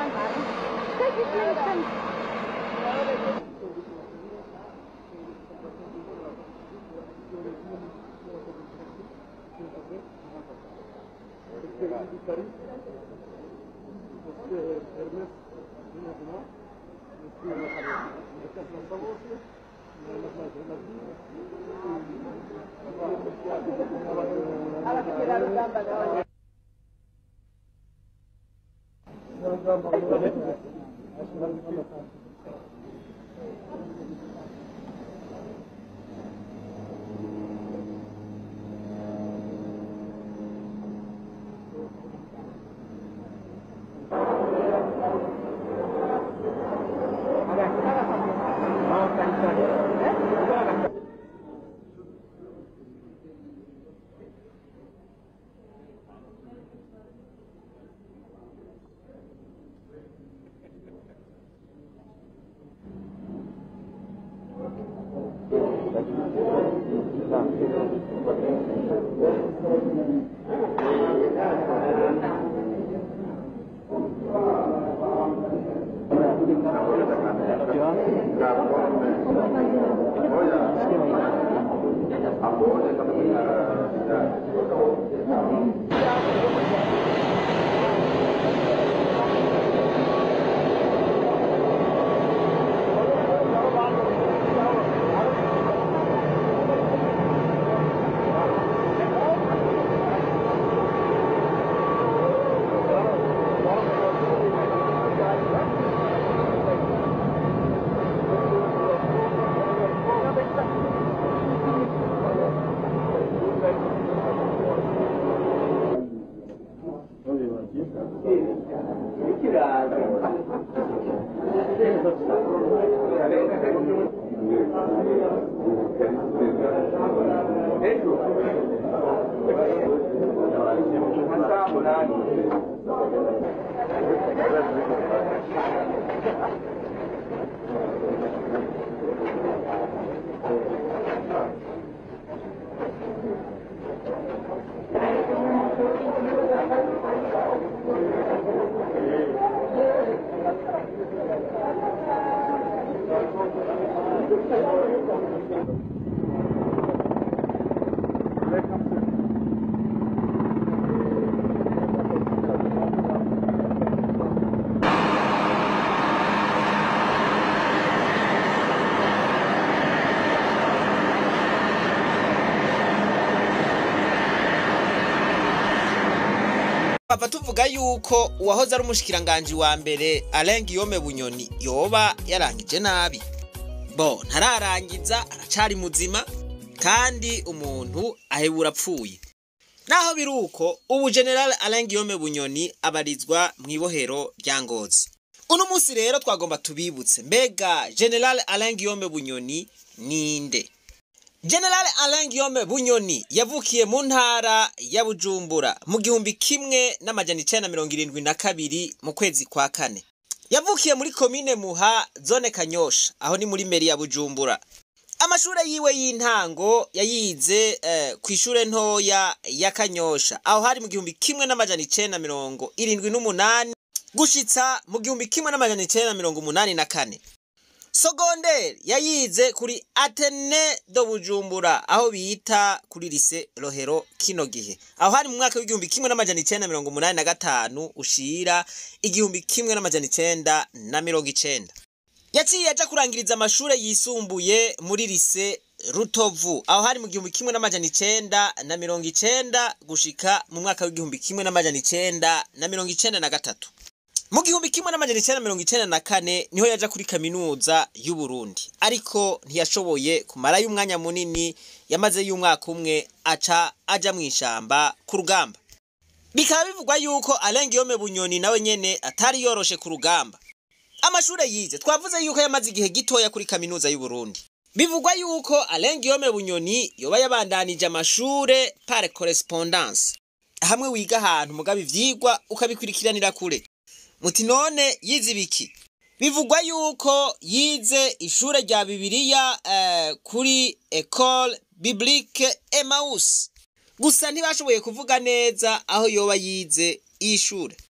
bava tuvuga yuko uwahoze ari umushikiranganji wa mbere Alain Guillaume Bunyoni yoba yarangije nabi bo ntararangiza aracari muzima kandi umuntu ahebura apfuye naho biri uko ubu general Alain Guillaume Bunyoni abarizwa mu ibohero rya Ngozi uno munsi rero twagomba tubibutse mbega general Alain Guillaume Bunyoni ninde General Alain Guillaume Bunyoni yavukiye mu ntara ya Bujumbura mu gihumbi kimwe n'amajana icenda mirongo irindwi na kabiri mu kwezi kwa kane yavukiye muri komine Muha zone Kanyosha aho ni muri meri ya Bujumbura amashure yiwe y'intango yayize eh, ku ishure ntoya ya Kanyosha aho hari mu gihumbi kimwe n'amajana icenda mirongo irindwi n'umunani gushitsa mu gihumbi kimwe n'amajana icenda mirongo umunani na kane sogonderi yayize kuri atene do bujumbura aho bita kuri lise rohero kino gihe aho hari mu mwaka w'igihumbi kimwe n'amajana icenda mirongo umunani na gatanu ushira igihumbi kimwe n'amajana icenda na mirongo icenda yaciye aja kurangiriza amashure yisumbuye muri lise rutovu aho hari mu gihumbi kimwe n'amajana icenda na mirongo icenda gushika mu mwaka w'igihumbi kimwe n'amajana icenda na mirongo icenda na gatatu mu gihumbi kimwe n'amajana icenda mirongo icenda na kane niho yaja kuri kaminuza y'uburundi ariko ntiyashoboye kumarayo umwanya munini yamaze y'umwaka umwe aca aja mu ishamba ku rugamba bikaba bivugwa yuko Alain Guillaume Bunyoni nawe nyene atari yoroshe ku rugamba amashure yize twavuze yuko yamaze igihe gitoya kuri kaminuza y'uburundi bivugwa yuko Alain Guillaume Bunyoni yoba yabandanije amashure par correspondance hamwe wiga ahantu mugabo ivyigwa ukabikurikiranira kure muti none yize ibiki bivugwa yuko yize ishure rya bibiliya eh, kuri ecole biblique Emmaus gusa ntibashoboye kuvuga neza aho yoba yize iyi shure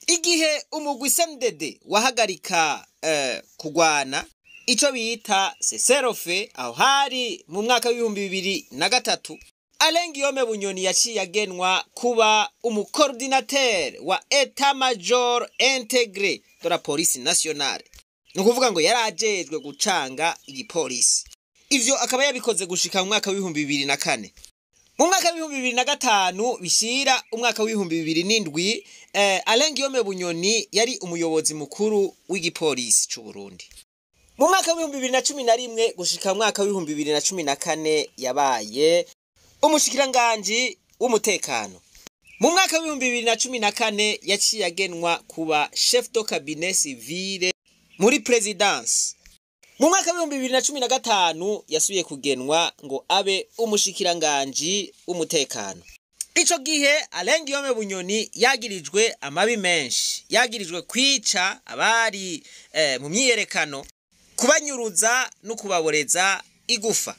igihe umugwi sendede wahagarika eh, kugwana ico bita seserofe aho hari mu mwaka w'ibihumbi bibiri na gatatu alengiyome bunyoni yaciye agenwa kuba umukoordinatere wa eta major integre de la police nationale ni ukuvuga ngo yari ajejwe gucanga igipolisi ivyo akaba yabikoze gushika mu mwaka w'ibihumbi bibiri na kane mu mwaka w'ibihumbi bibiri na gatanu bishira umwaka w'ibihumbi bibiri n'indwi eh, alengiyome bunyoni yari umuyobozi mukuru w'igipolisi c'u burundi mu mwaka w'ibihumbi bibiri na cumi na rimwe gushika mu mwaka w'ibihumbi bibiri na cumi na kane yabaye umushikiranganji w'umutekano mu mwaka w'ibihumbi bibiri na cumi na kane yaciye agenwa kuba chef de cabinet civile muri presidence mu mwaka w'ibihumbi bibiri na cumi na gatanu yasubiye kugenwa ngo abe umushikiranganji w'umutekano ico gihe alenga yome bunyoni yagirijwe amabi menshi yagirijwe kwica abari eh, mu myiyerekano kubanyuruza no kubaboreza igufa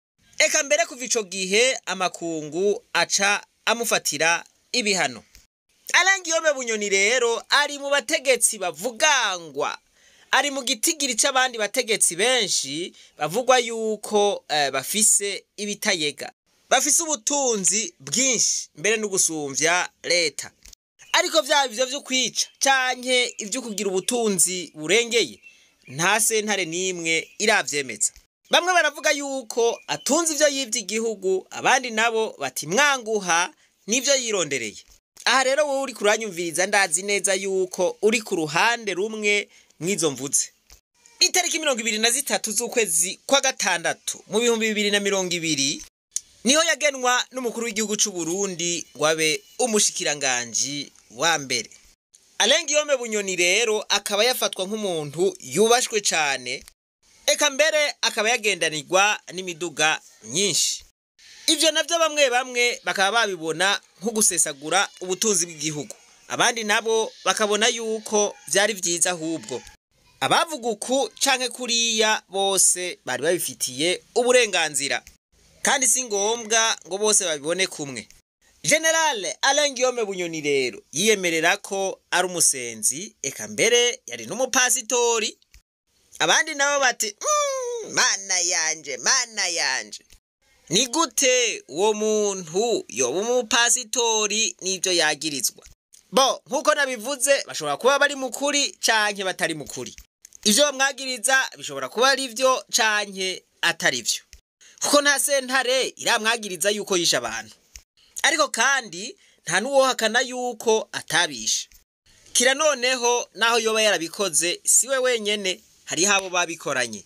eka mbere kuva ico gihe amakungu aca amufatira ibihano alenga yome bunyoni rero ari mu bategetsi bavugangwa ari mu gitigiri c'abandi bategetsi benshi bavugwa yuko eh, bafise ibitayega bafise ubutunzi bwinshi mbere no gusumvya leta ariko vyaba ivyo vyo kwica canke ivyo kugira ubutunzi burengeye nta sentare n'imwe iravyemeza bamwe baravuga yuko atunze ivyo yivye igihugu abandi nabo bati mwanguha n'ivyo yirondereye aha rero wowe uri kuranyumviriza ndazi neza yuko uri ku ruhande rumwe mw'izo mvuze itariki mirongo ibiri na zitatu z'ukwezi kwa gatandatu mu bihumbi bibiri na mirongo ibiri niho yagenwa n'umukuru w'igihugu c'u Burundi ngo abe umushikiranganji wa mbere alenga yome bunyoni rero akaba yafatwa nk'umuntu yubashwe cane eka mbere akaba yagendanirwa n'imiduga myinshi ivyo navyo bamwe bamwe bakaba babibona nko gusesagura ubutunzi bw'igihugu abandi nabo bakabona yuko vyari vyiza ahubwo abavuga uku canke kuriya bose bari babifitiye uburenganzira kandi si ngombwa ngo bose babibone kumwe generale alain guillaume bunyoni rero yiyemerera ko ari umusenzi eka mbere yari n'umupasitori abandi nabo bati "Mm, mana yanje mana yanje ni gute uwo muntu yoba umupasitori n'ivyo yagirizwa bo nk'uko nabivuze bashobora kuba bari mukuri canke batari mukuri ivyo bamwagiriza bishobora kuba ari vyo canke atari vyo kuko nta sentare iramwagiriza yuko yishe abantu ariko kandi nta n'uwohakana yuko atabishe kira noneho naho yoba yarabikoze siwe wenyene hariho abo babikoranye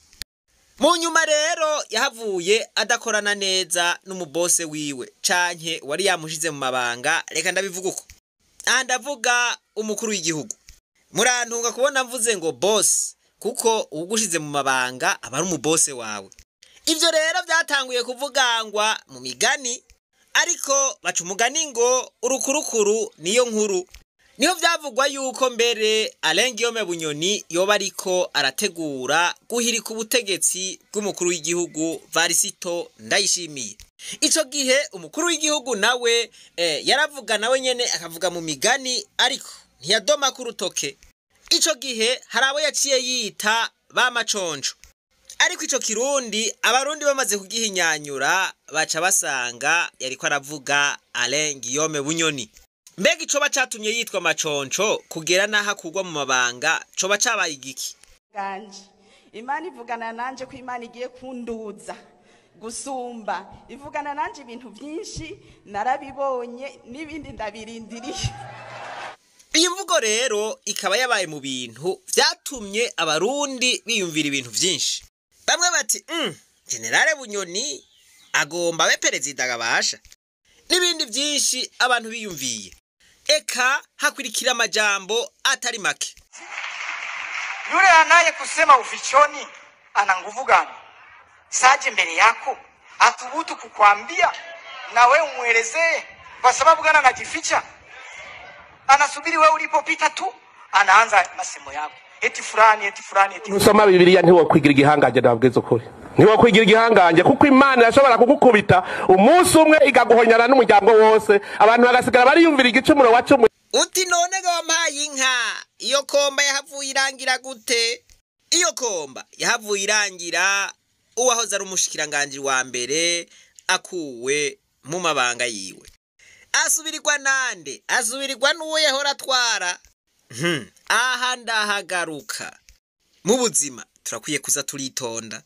mu nyuma rero yahavuye adakorana neza n'umubose wiwe canke wari yamushize mu mabanga reka ndabivuga uko aha ndavuga umukuru w'igihugu murantunga kubona mvuze ngo bosi kuko uwugushize mu mabanga aba ari umubose wawe ivyo rero vyatanguye kuvugangwa mu migani ariko baca umugani ngo urukurukuru niyo nkuru niho vyavugwa yuko mbere Alain Guillaume Bunyoni yoba ariko arategura guhirika ubutegetsi bw'umukuru w'igihugu Varisito Ndayishimiye ico gihe umukuru w'igihugu nawe eh, yaravuga nawe nyene akavuga mu migani ariko ntiyadoma ku rutoke ico gihe hari abo yaciye yita ba maconco ariko ico kirundi abarundi bamaze kugihinyanyura baca basanga yariko aravuga Alain Guillaume Bunyoni mbega icoba catumye yitwa maconco kugera n'aho akurwa mu mabanga coba cabaye igiki ganje imana ivugana nanje ko imana igiye kunduza gusumba ivugana nanje ibintu byinshi narabibonye n'ibindi ndabirindiriye iyi mvugo rero ikaba yabaye mu bintu vyatumye abarundi biyumvira ibintu vyinshi bamwe bati mm, generale bunyoni agomba abe perezida gabasha n'ibindi vyinshi abantu biyumviye eka hakurikira amajambo atari make Yule anaye kusema ufichoni ana nguvu gani? Saje mbele yako athubutu kukwambia na we umwelezee, kwa sababu gani anajificha? Anasubiri wewe ulipopita tu, anaanza masemo yako eti fulani eti fulani eti nusoma bibiliya ntiwokwigira igihangaje nabwiza ukuri ntiwokwigira igihangange kuko imana irashobora kugukubita umunsi umwe igaguhonyana n'umuryango wose abantu bagasigara bariyumvira igicumuro wacumuye uti none ga wampaye inka iyo komba yahavuye irangira gute iyo komba yahavuye irangira uwahoze ari umushikiranganji wa mbere akuwe mu mabanga yiwe asubirirwa nande asubirirwa n'uwo yahora atwara Hmm, aha ndahagaruka mu buzima turakwiye kuza turitonda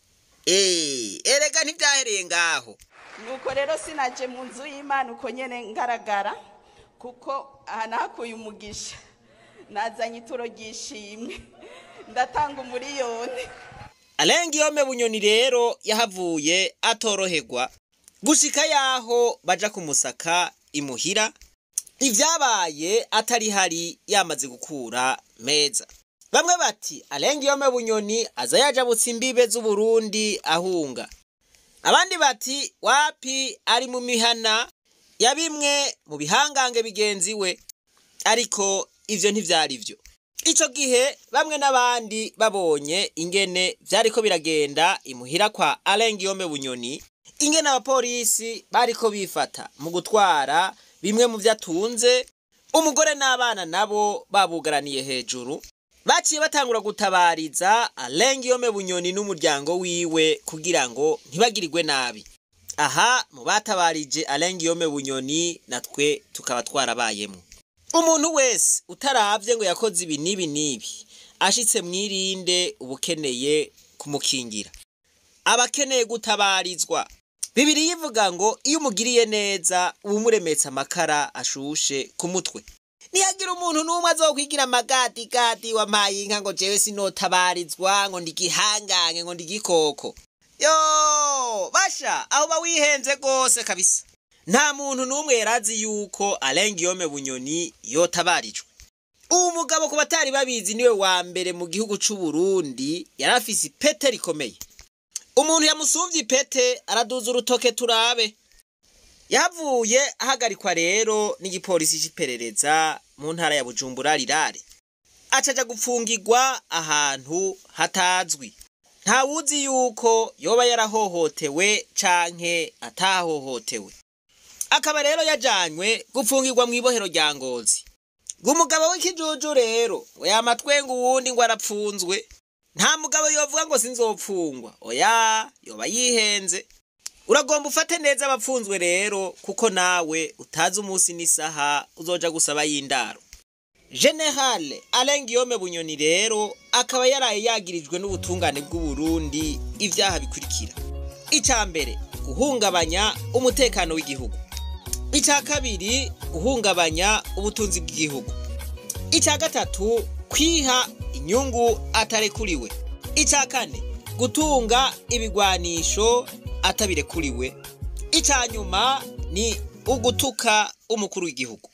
Eh, erega ntibyahereye ngaho nuko rero sinaje mu nzu y'imana uko nyene ngaragara kuko aha nahakuye umugisha nazanye ituro ry'ishimwe ndatanga umuriyoni arenga yome bunyoni rero yahavuye atoroherwa gushika yaho baja kumusaka imuhira ivyabaye atari hari yamaze gukura meza bamwe bati arenga yome bunyoni aza yajabutse imbibe z'uburundi ahunga abandi bati wapi ari mu mihana ya bimwe mu bihangange bigenzi we ariko ivyo ntivyari vyo ico gihe bamwe n'abandi babonye ingene vyariko biragenda imuhira kwa Alengiyome Bunyoni ingene abapolisi bariko bifata mu gutwara bimwe mu vyatunze umugore n'abana nabo babugaraniye hejuru baciye batangura gutabariza Alengiyome Bunyoni n'umuryango wiwe kugira ngo ntibagirirwe nabi aha mu batabarije Alengiyome Bunyoni natwe tukaba twarabayemo umuntu wese utaravye ngo yakoze ibi n'ibi n'ibi ashitse mwirinde ubukeneye kumukingira abakeneye gutabarizwa bibiri yivuga ngo iyo umugiriye neza uba umuremetse amakara ashushe ku mutwe nihagira umuntu n'umwe azokwigira amagadagadi wampaye inka ngo jewe sinotabarizwa ngo ndi igihangange ngo ndi igikoko yo basha aho uba wihenze rwose kabisa nta muntu n'umwe yarazi yuko arenga iyome bunyoni yotabarijwe uwo mugabo ku batari babizi niwe wa mbere mu gihugu c'u Burundi yari afise ipete rikomeye umuntu yamusuvye ipete araduza urutoke turabe yavuye ahagarikwa rero n'igipolisi c'iperereza mu ntara ya bujumbura rirare acaja gupfungirwa ahantu hatazwi ntawuzi yuko yoba yarahohotewe canke atahohotewe akaba rero yajanywe gupfungirwa mu ibohero rya ngozi ngo umugabo w'ikijuju rero ngo yamatwenga uwundi ngo arapfunzwe nta mugabo yovuga ngo sinzopfungwa oya yoba yihenze uragomba ufate neza abapfunzwe rero kuko nawe utazi umunsi n'isaha uzoja gusaba y'indaro generale alengiyome bunyoni rero akaba yaraye yagirijwe n'ubutungane bw'uburundi ivyaha bikurikira ica mbere guhungabanya umutekano w'igihugu icya kabiri guhungabanya ubutunzi bw'igihugu icya gatatu kwiha inyungu atarekuriwe icya kane gutunga ibigwanisho atabirekuriwe icya nyuma ni ugutuka umukuru w'igihugu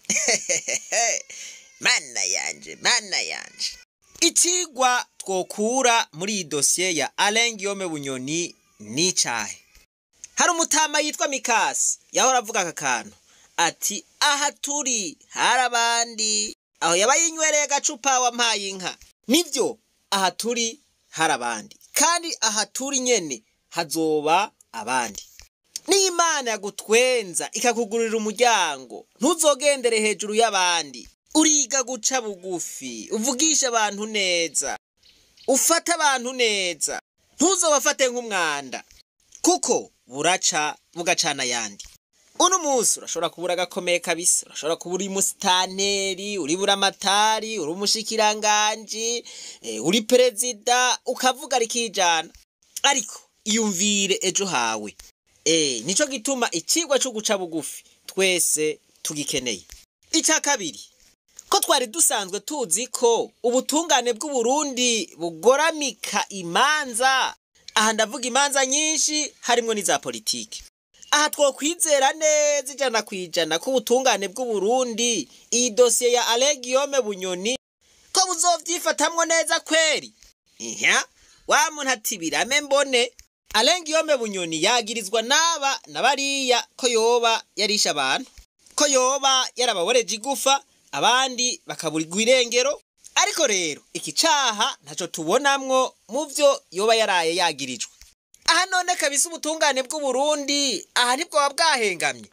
mana yanje mana yanje ikigwa twokura muri iyi dosiye ya alengiyome bunyoni ni icahe hari umutama yitwa mikasi yahora avuga aka kantu ati aha turi hari abandi aho yaba yinywereye agacupa wampaye inka nibyo aha turi hari abandi kandi aha turi nyene hazoba abandi n'imana yagutwenza ikakugurira umuryango ntuzogendere hejuru y'abandi uriga guca bugufi uvugisha abantu neza ufata abantu neza ntuzobafate nk'umwanda kuko buraca bugacana ayandi uno munsi urashobora kubura agakomeye kabisa urashobora kuba uri musitaneri uri buramatari uri umushikiranganji eh, uri perezida ukavuga rikijana ariko iyumvire ejo hawe eh, nico gituma ikigwa cyo guca bugufi twese tugikeneye icya kabiri ko twari dusanzwe tuzi ko ubutungane bw'uburundi bugoramika imanza aha ndavuga imanza nyinshi harimwo n'iza politiki aha twokwizera neza ijana ku ijana ko ubutungane bw'uburundi iyi dosiye ya alegiyome bunyoni ko buzovyifatamwo neza kweri ihya wa muntu ati birame mbone alegiyome bunyoni yagirizwa n'aba na bariya ko yoba yarisha abantu ko yoba yarababoreje igufa abandi bakaburirwa irengero ariko rero iki caha ntaco tubonamwo mu vyo yoba yaraye yagirijwe aha none kabisa ubutungane bw'uburundi aha ntibwoba bwahengamye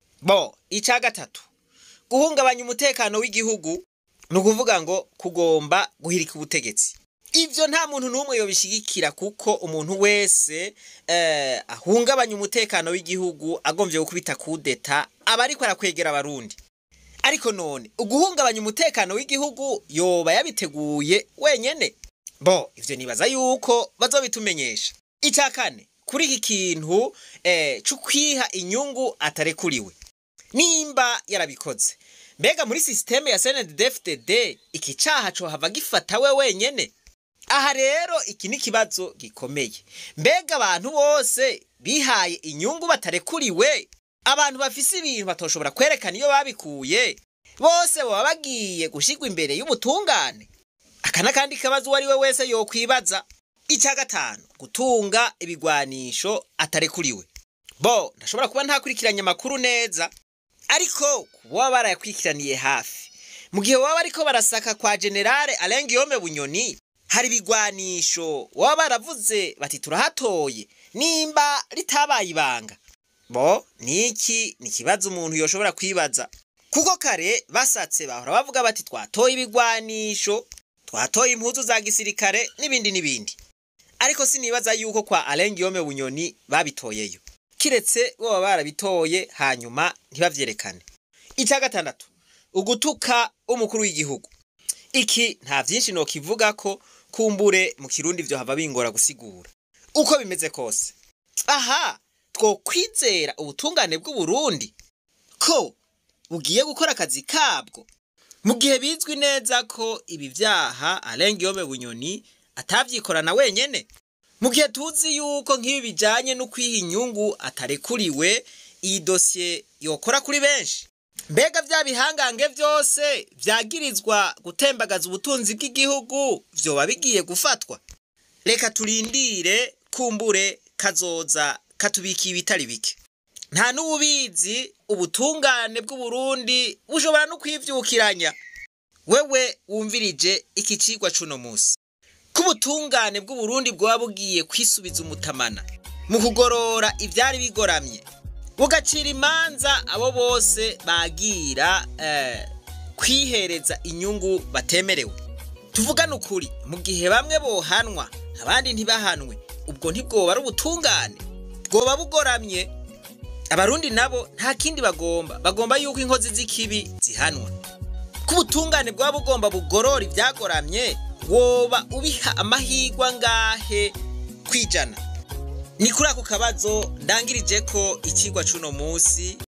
bo icya gatatu guhungabanya umutekano w'igihugu ni ukuvuga ngo kugomba guhirika ubutegetsi ibyo nta muntu n'umwe yobishyigikira kuko umuntu wese eh, ahungabanya umutekano w'igihugu agombye gukubita kudeta aba ariko arakwegera abarundi ariko none uguhungabanya umutekano w'igihugu yoba yabiteguye wenyene bo ivyo nibaza yuko bazobitumenyesha icya kane kuri iki kintu eh, c'ukwiha inyungu atarekuriwe nimba yarabikoze mbega muri sisiteme ya snddfdd iki caha cohava gifata we wenyene aha rero iki ni ikibazo gikomeye mbega abantu bose bihaye inyungu batarekuriwe abantu bafise ibintu batoshobora kwerekana iyo babikuye bose baba bagiye gushyirwa imbere y'ubutungane aka n'akandi kabazo uwo ari we wese yokwibaza icya gatanu gutunga ibigwanisho atarekuriwe bo ndashobora kuba ntakurikiranye amakuru neza ariko kuba baba barayakurikiraniye hafi mu gihe baba bariko barasaka kwa generale arenga iyome bunyoni hari ibigwanisho baba baravuze bati turahatoye nimba ritabaye ibanga bo niki ni ikibazo umuntu yoshobora kwibaza kuko kare basatse bahora bavuga bati twatoye ibigwanisho twatoye impuzu za gisirikare n'ibindi n'ibindi ariko sinibaza yuko kwa arenga iyome bunyoni babitoyeyo kiretse bo baba barabitoye hanyuma ntibavyerekane icya gatandatu ugutuka umukuru w'igihugu iki nta vyinshi nokivuga ko kumbure mu kirundi vyo hava bingora gusigura uko bimeze kose aha twokwizera ubutungane bw'uburundi ko bugiye gukora akazi kabwo mu gihe bizwi neza ko ibi vyaha arenga iyome bunyoni atavyikorana wenyene mu gihe tuzi yuko nk'ibi bijanye no kwiha inyungu atarekuriwe iyi dosiye yokora kuri benshi mbega vya bihangange vyose vyagirizwa gutembagaza ubutunzi bw'igihugu vyoba bigiye gufatwa reka turindire kumbure kazoza katubikiye ibitari bike nta n'ububizi ubutungane bw'uburundi bushobora no kwivyukiranya wewe wumvirije iki cigwa c'uno musi ko ubutungane bw'uburundi bwoba bugiye kwisubiza umutamana mu kugorora ivyari bigoramye bugacira imanza abo bose bagira eh, kwihereza inyungu batemerewe tuvugane ukuri mu gihe bamwe bohanwa abandi ntibahanwe ubwo ntibwoba ari ubutungane bwoba bugoramye abarundi nabo nta kindi bagomba bagomba yuko inkozi z'ikibi zihanwa ko ubutungane bwaba bugomba bugorora ibyagoramye woba ubiha amahirwe angahe kwijana ni kuri ako kabazo ndangirije ko ikigwa c'uno musi